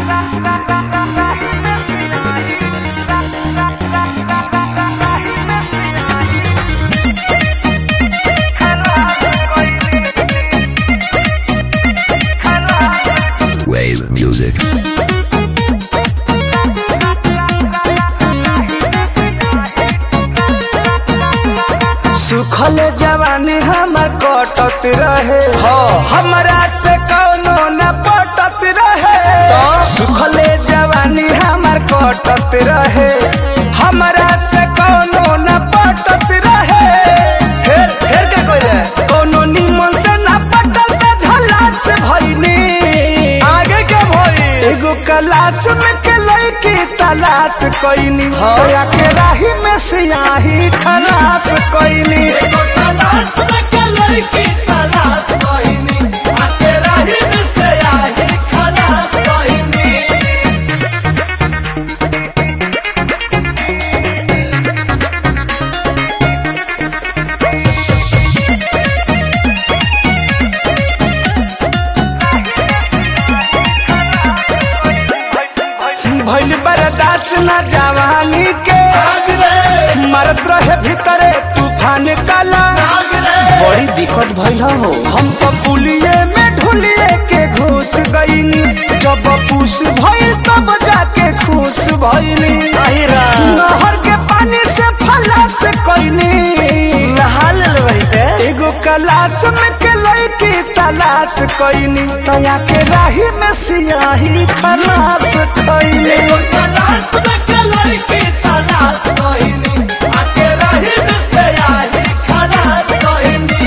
Wave music. सुखल जवानी हमर कटत रहे हमरा से कौनो न पटत रहे सुखल जवानी हमर कटत रहे हमरा से कौनो न पटत रहे फिर फिर का कोई कौनो निमन से न पटल त झला से भइनी आगे के भई एगो क्लास में के लड़की तलाश कइनी होया के राही में सियाही खलास कइनी तलाश में के लड़की तलाश कहिनी आके राही में से आही खलास कहिनी भइल बर्दाश्त न जवानी के आग रे मरत रहे भीतरे तूफान काला आग रे बड़ी दिक्कत भइल हो हम तो पुलिये में ढुलिए के घुस गईनी जब पूस भइल तब जाके खुश भइनी नहर के पानी से फलास कइनी नहा ले एगो कलाश में के लड़की तलाश कइनी तया के राही में सियाही खलास कइनी एगो तलाश में के लड़की तलाश कहिनी आके राही में से आही खलास कहिनी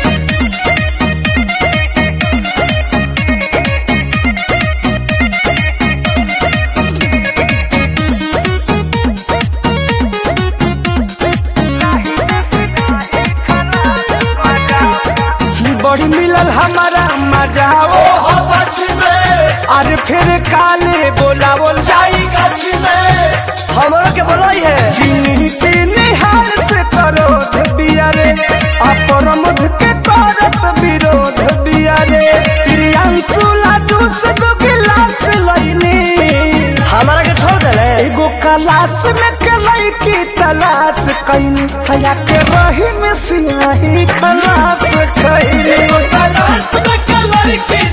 बड़ी मिलल हमारा मजा ओ ओहो बच में अरे फिर काले बोला बोल जाई गछ में हमरो के बोलाई है गिनती निहार से करोध बियारे अपरमध के करत विरोध बियारे प्रियांशु लाडू से दो गिलास लईनी हमारा के छोड़ देले एगो कलाश में के लड़की तलाश कईनी खया के रही में सियाही खलास कईनी एगो तलाश में के लड़की